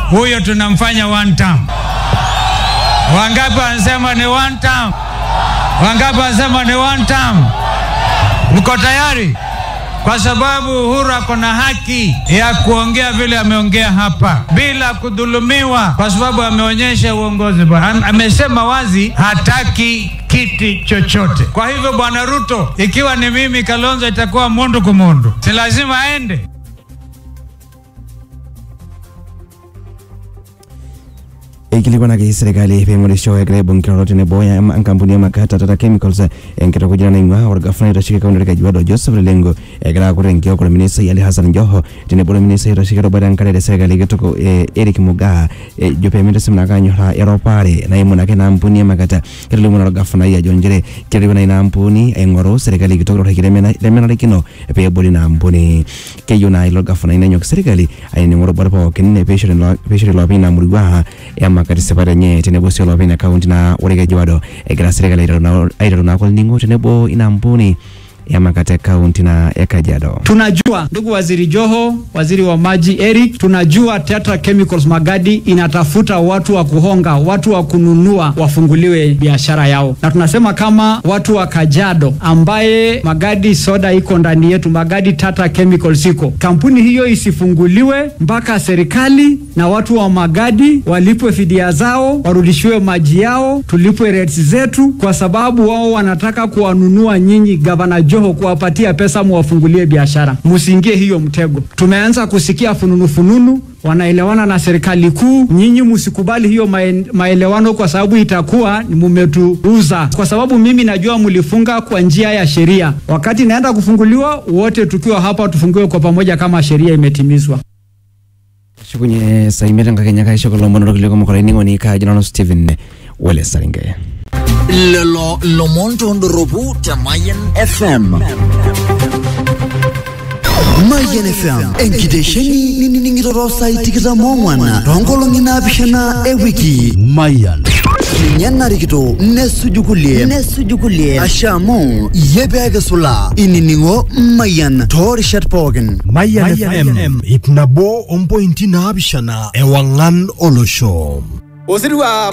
huyo tunamfanya one term. Wangapi wanasema ni one term? Wangapi wanasema ni one term? Mko tayari? Kwa sababu Uhuru ako na haki ya kuongea vile ameongea hapa bila kudhulumiwa, kwa sababu ameonyesha uongozi bwana. Am- Amesema wazi hataki kiti chochote. Kwa hivyo, bwana Ruto, ikiwa ni mimi Kalonzo, itakuwa mundu kumundu, si lazima aende. ikilikwanaki serikali peng'orisho egira ibung'iro tenebo ya ma- enkampuni ya makata Tata Chemicals enkitokujana naing'ua orgavana oitasheki kaunti e Kajiado Joseph Lelengo egira aaku tenkio kolo ministai Ali Hassan Joho tenebo ilo ministai oitasheki erubata enkare te serikali kitok eh, Eric Mugaa ejo peemitasim naa kanyorraa eropare naimu nake ina ampuni ya makata ketolimu naa orgavanai ajo nchere kerip naa ina ampuni aing'oru serikali kitok torreki lemena- lemenarikino peebol ina ampuni keyieu naa ilo gavanai nenyok serikali ainining'u rubat pookin peishori ilo- peishori iloopeny ina murua emakati sipat enye tenebo sii olopeny ina kaunti naa ore Kajiado egira serikali aiteru naa- aiteru naake olning'o tenebo ina ampuni emakati e kaunti na e Kajiado. Tunajua ndugu waziri Joho, waziri wa maji Eric, tunajua Tetra Chemicals Magadi inatafuta watu wa kuhonga, watu wa kununua wafunguliwe biashara yao, na tunasema kama watu wa Kajiado ambaye Magadi soda iko ndani yetu, Magadi Tata Chemicals iko, kampuni hiyo isifunguliwe mpaka serikali na watu wa Magadi walipwe fidia zao, warudishiwe maji yao, tulipwe rates zetu, kwa sababu wao wanataka kuwanunua nyinyi, gavana Joho, kuwapatia pesa muwafungulie biashara. Msiingie hiyo mtego. Tumeanza kusikia fununu fununu wanaelewana na serikali kuu. Nyinyi msikubali hiyo mae- maelewano, kwa sababu itakuwa ni mumetuuza, kwa sababu mimi najua mlifunga kwa njia ya sheria. Wakati naenda kufunguliwa, wote tukiwa hapa tufungiwe kwa pamoja kama sheria imetimizwa. shukunye saa imiet enkakenya kaisho kulo omon orkulie kumok olainining'oni kaaji nanu Stephen Wele Saringe. lelo lomon tondoropu te Mayan FM. Mayan FM, enkitesheni ninining'ito saai tikitam ong'wan toonkolong'i naapishana ewiki. Mayan. ninye narikito nesuju kulie nesuju kulie asha amu iyie peekisula inining'o Mayan toorishat pookin. Mayan FM ip nabo ompointi naapishana ewang'an olosho. osirua